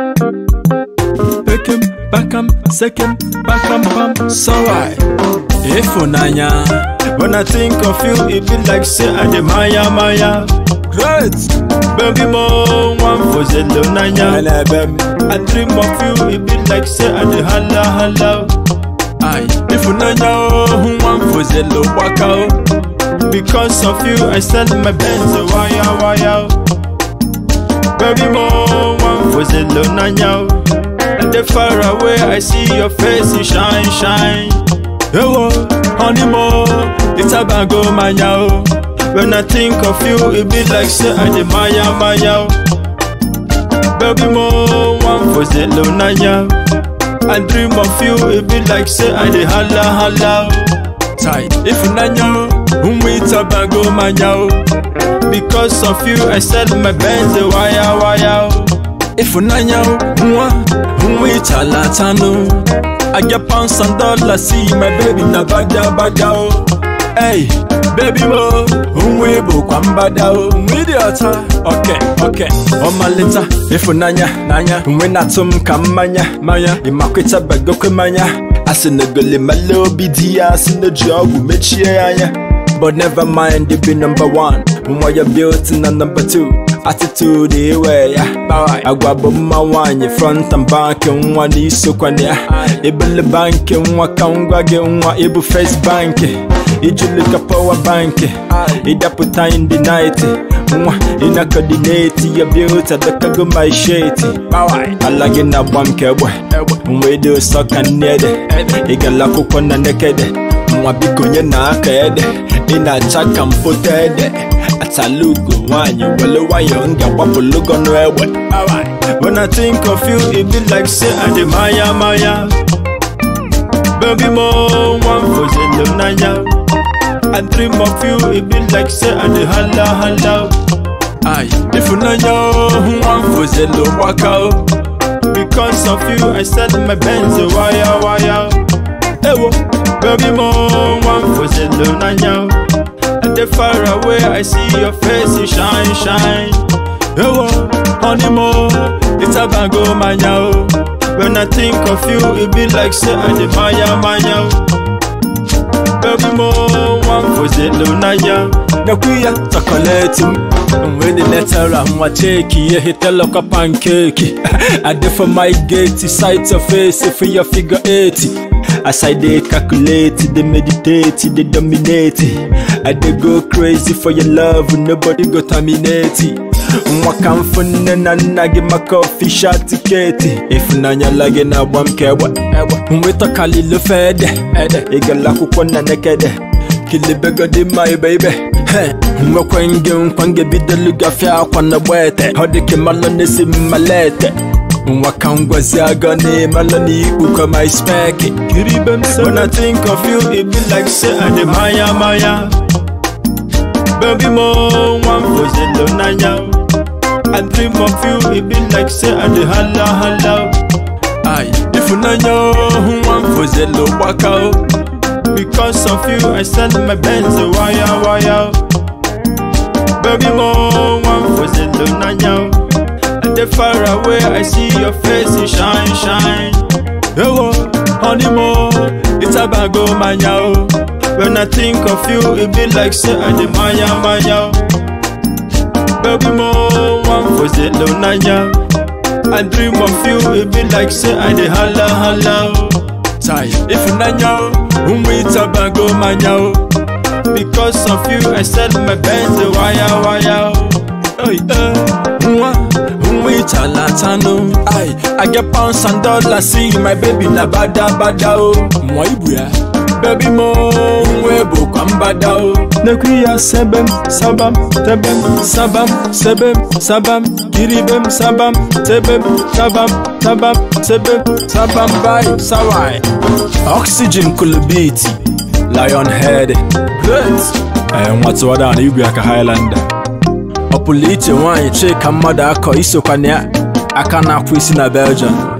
Pekem, bakam, sekem, bakam, pam, sorry. Ifunanya, When I think of you, it be like say I dey maya maya. great. Baby mo one for zelo nanya. Elebem, I dream of you, it be like say I dey holla holla. ay. Ifunanya, oh, one for zelo waka, oh. Because of you, I sell my Benz wire wire. Baby mo one for zelo nanya. And they far away, I see your face, you shine shine. Ewo, honey mo, It's a bango manya oh. When I think of you, it be like say I dey maya maya. oh. Baby mo one for zelo nanya. I dream of you, it be like say I dey holla holla. oh. tight. Ifunanya, umwita bago manya, oh. Because of you, I sell my Benz wire wire. oh. Ifunanya, mwa, umwita latano. I get pounds and dollars, see my baby na bada bada, oh. Hey, baby mo, umwibu kwa mbada, oh. Mwidi ota, okay, okay. Omalita, ifunanya, nanya. Umwina tum kamanya, manya. Imakwita bago kwe manya. Asinagole malobi dia, asinajogu mechie anya. But never mind, you be number one. Mwa you built in a number two. Attitude iwe ya Bawai Agwa bomma wanye front and back Nwa niso kwa nia Ibele bank Nwa kangwa ge nwa Ibu face bank Ijulika power bank Idaputa in the night Nwa ina coordinate Ya built adaka go my shit Bawai Alagi na bwam kebwe Mwedo soka nede Igala kukwa na nekede Nwa biko nye na aka ede Ina chaka mpote ede Atalugo nwanyị wele nwayọ nga gbapụlugo n'egbe When I think of you, it be like say I dey maya maya. Baby mo one for zelo nanya. I dream of you, it be like say I dey holla holla. Ay, ifunanya nwa mfozelo gbaka o Because of you, I sell my Benz wire wire. Ewo, Baby mo one for zelo nanya. And they far away, I see your face, you shine shine. ewo, Honey mo, it's a bango manya oh. When I think of you, it be like say I dey maya maya. oh. Baby mo one for zelo nanya. nakuya chocolate m When the letter nwa cheki ihe hitela kwa pancake I dey for my gate, sight of face for your figure 80 As I dey calculate, dey meditate, dey dominate I dey go crazy for your love, nobody go terminate nwa ka mfu nne na nna gị maka ofisha tiketi ịfụnanya la gị na-agba m ka egbe nweta kalilo fede ịgala akwụkwọ na nekede kilibegodi ma ibe ibe He, nwekwe nge nkwa nge bidolu gafia akwa na gbete ọ dị ka malụ na-esi mmalete nwa ka ngwazi aga na-emalụ na ikpukọ ma ispeki kiribe m so When I think of you, it be like say I dey maya maya. Baby mo one for zelo nanya. I dream of you, it be like say I dey holla holla. Ay, ịfụnanya nwa mfozelo gbaka o Because of you, I sell my Benz wire wire. Baby mo one for zelo nanya. And they far away, I see your face, you shine shine. ewo Honey mo, it's a bango manya oh. When I think of you, it be like say I dey maya maya. Baby mo one for zelo nanya. I dream of you, it be like say I dey holla holla. oh. tai ịfụnanya ụmụ ịtabago manya o Because of you, I sell my Benz wire wire. oh. Oy, eh, nwa ụmụ ịchalatanụ ai I get pounds and dollars see my baby na bada bada o nwa ibu ya baby mo nwa ebukwa mbada o nekwu ya sebem sabam tebem sabam sebem sabam kiribem sabam tebem sabam sabam sebem sabam bai sawai oxygen kulubiti lion head great eh, nwatụ ọda na igwe aka highlander ọ pụrụ iche nwaanyị chika mmadụ akọ isokwa na ya aka na-akwụ isi na belgium